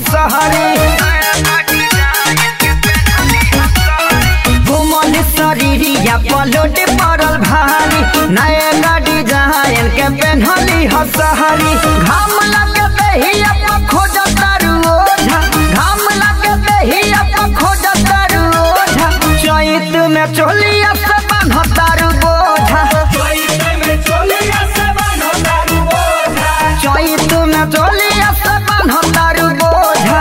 हसहरी घुमल शरीरिया पलोट पड़ल भारी नए गाड़ी जहायन के पेन्हली हसहरी घाम लगे दहिया पर खोज तारू ओझा घाम लगे दहिया पर खोज तारू ओझा चैत में चोलिया से बान्ह तारू बोझा चैत में चोलिया से बान्ह तारू बोझा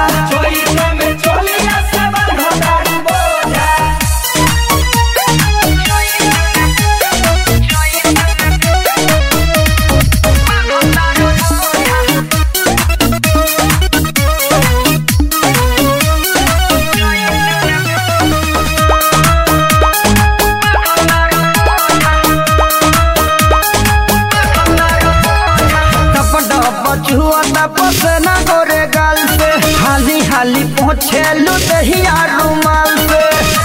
बचुआ तपस न गोरे गाल से हाली हाली पहुँचे लुदहिया रुमाल से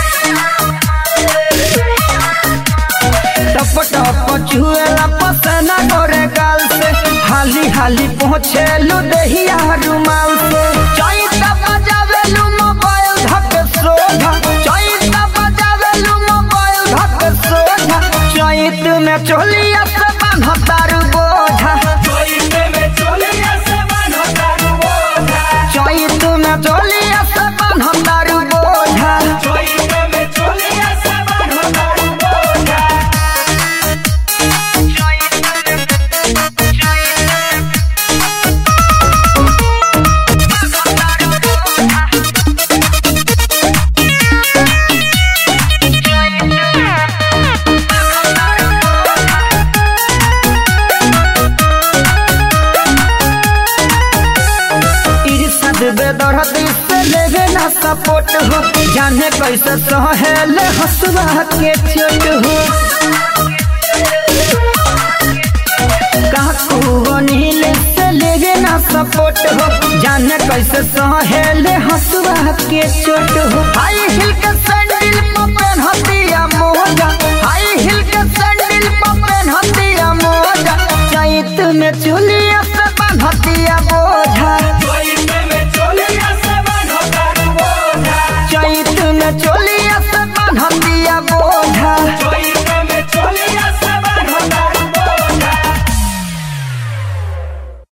टप टप चुएला पसना गोरे गाल से हाली हाली पहुँचे लुदहिया रुमाल से चैता बजावेलू मोबाइल धक सोधा चैता बजावेलू मोबाइल धक सोधा चैत में चोलिया से बान्ह तारू बोझा चैत में चोलिया से बान्ह तारू बोझा इर्षद बेदर्दी से लेवे ना सपोर्ट हो जाने कैसे सहेले हसुआ के चोट हो काकू नील से लेवे ना सपोर्ट हो जाने कैसे सहेले हसुआ के चोट हो हाई हिल के सैंडल पर पहनतिया मोजा हाई हिल के सैंडल पर पहनतिया मोजा चैत में चुलिया से बांधतिया बोझा चैत में चोली